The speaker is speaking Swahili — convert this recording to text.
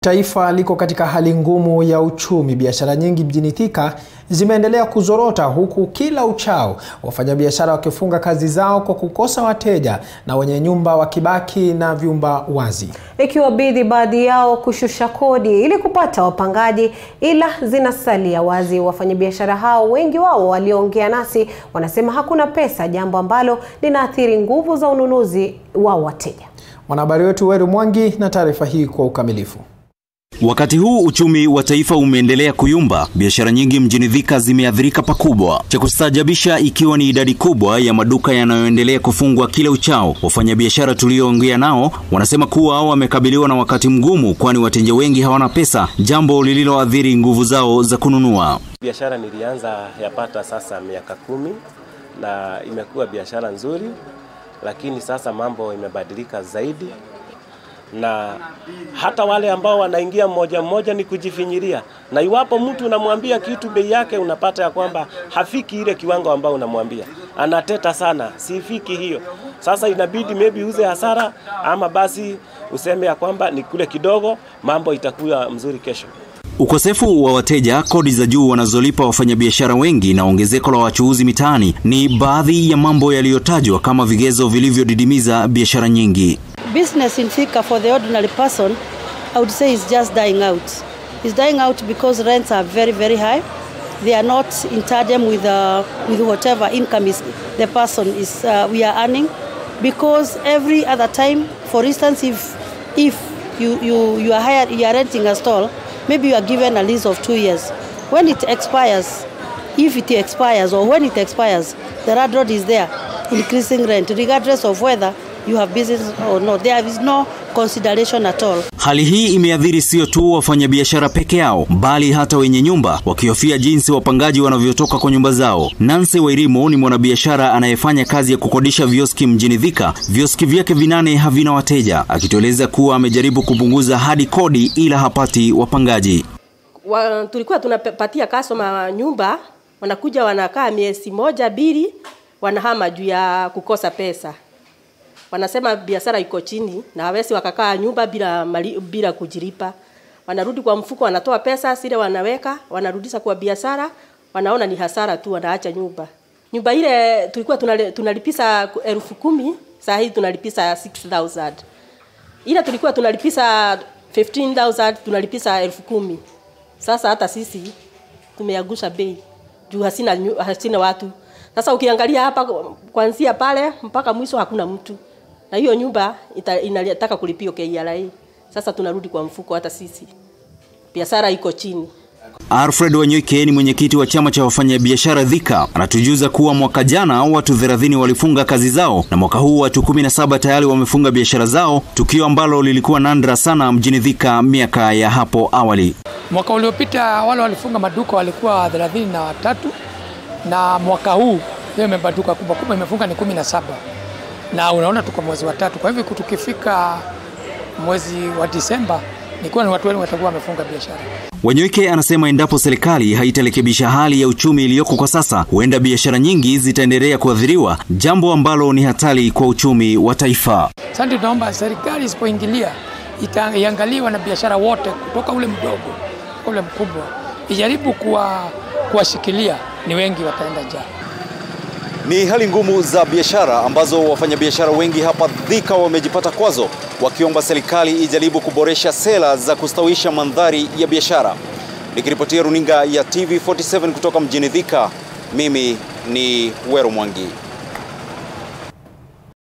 Taifa liko katika hali ngumu ya uchumi. Biashara nyingi mjini Thika zimeendelea kuzorota huku kila uchao wafanyabiashara wakifunga kazi zao kwa kukosa wateja na wenye nyumba wakibaki na vyumba wazi. Ikiwabidi baadhi yao kushusha kodi ili kupata wapangaji, ila zinasalia wazi. Wafanyabiashara hao, wengi wao walioongea nasi, wanasema hakuna pesa, jambo ambalo linaathiri nguvu za ununuzi wa wateja. Mwanahabari wetu Weru Mwangi na taarifa hii kwa ukamilifu. Wakati huu uchumi wa taifa umeendelea kuyumba, biashara nyingi mjini Thika zimeathirika pakubwa. Cha kustaajabisha ikiwa ni idadi kubwa ya maduka yanayoendelea kufungwa kila uchao. Wafanyabiashara tulioongea nao wanasema kuwa wamekabiliwa na wakati mgumu, kwani wateja wengi hawana pesa, jambo lililoathiri nguvu zao za kununua. Biashara nilianza yapata sasa miaka kumi na imekuwa biashara nzuri, lakini sasa mambo imebadilika zaidi na hata wale ambao wanaingia mmoja mmoja ni kujifinyiria, na iwapo mtu unamwambia kitu bei yake unapata ya kwamba hafiki ile kiwango ambao unamwambia, anateta sana, sifiki hiyo. Sasa inabidi maybe uze hasara ama basi useme ya kwamba ni kule kidogo, mambo itakuwa mzuri kesho. Ukosefu wa wateja, kodi za juu wanazolipa wafanyabiashara wengi na ongezeko la wachuuzi mitaani ni baadhi ya mambo yaliyotajwa kama vigezo vilivyodidimiza biashara nyingi. business in Thika for the ordinary person, I would say is just dying out. It's dying out because rents are very, very high. They are not in tandem with, uh, with whatever income is the person is uh, we are earning. Because every other time, for instance, if if you, you, you are hired, you are renting a stall, maybe you are given a lease of two years. When it expires, if it expires or when it expires, the landlord is there increasing rent regardless of whether you have business or not. There is no consideration at all. Hali hii imeathiri sio tu wafanyabiashara peke yao, bali hata wenye nyumba wakihofia jinsi wapangaji wanavyotoka kwa nyumba zao. Nancy Wairimu ni mwanabiashara anayefanya kazi ya kukodisha vioski mjini Thika. Vioski vyake vinane havina wateja, akitueleza kuwa amejaribu kupunguza hadi kodi ila hapati wapangaji. wa, tulikuwa tunapatia customer nyumba, wanakuja wanakaa miezi moja mbili, wanahama juu ya kukosa pesa. Wanasema biashara iko chini na hawezi wakakaa nyumba bila, mali, bila kujilipa. Wanarudi kwa mfuko, wanatoa pesa zile wanaweka, wanarudisha kwa biashara, wanaona ni hasara tu, wanaacha nyumba. Nyumba ile tulikuwa tunale- tunalipisa elfu kumi, saa hii tunalipisa 6000 ile tulikuwa tunalipisa 15000 tunalipisa elfu kumi. Sasa hata sisi tumeagusha bei juu hasina, nyu- hasina watu. Sasa ukiangalia hapa kuanzia pale mpaka mwisho hakuna mtu, na hiyo nyumba ita- inataka kulipio KRA. Sasa tunarudi kwa mfuko, hata sisi biashara iko chini. Alfred Wanyoike ni mwenyekiti wa chama cha wafanyabiashara Thika, anatujuza kuwa mwaka jana watu 30 walifunga kazi zao na mwaka huu watu 17 tayari wamefunga biashara zao, tukio ambalo lilikuwa nandra sana mjini Thika miaka ya hapo awali. Mwaka uliopita wale walifunga maduka walikuwa thelathini na watatu na mwaka huu leo maduka kubwa kubwa imefunga ni kumi na saba na unaona tuko mwezi wa tatu. Kwa hivyo tukifika mwezi wa Disemba nikuwa ni watu wengi watakuwa wamefunga biashara. Wanyoike anasema endapo serikali haitarekebisha hali ya uchumi iliyoko kwa sasa, huenda biashara nyingi zitaendelea kuathiriwa, jambo ambalo ni hatari kwa uchumi wa taifa. Sasa tunaomba serikali isipoingilia ita- iangalie wanabiashara wote kutoka ule mdogo ule mkubwa, ijaribu kuwa kuwashikilia, ni wengi wataenda njaa. Ni hali ngumu za biashara ambazo wafanyabiashara wengi hapa Thika wamejipata kwazo, wakiomba serikali ijaribu kuboresha sera za kustawisha mandhari ya biashara. Nikiripotia runinga ya TV47 kutoka mjini Thika, mimi ni Wero Mwangi.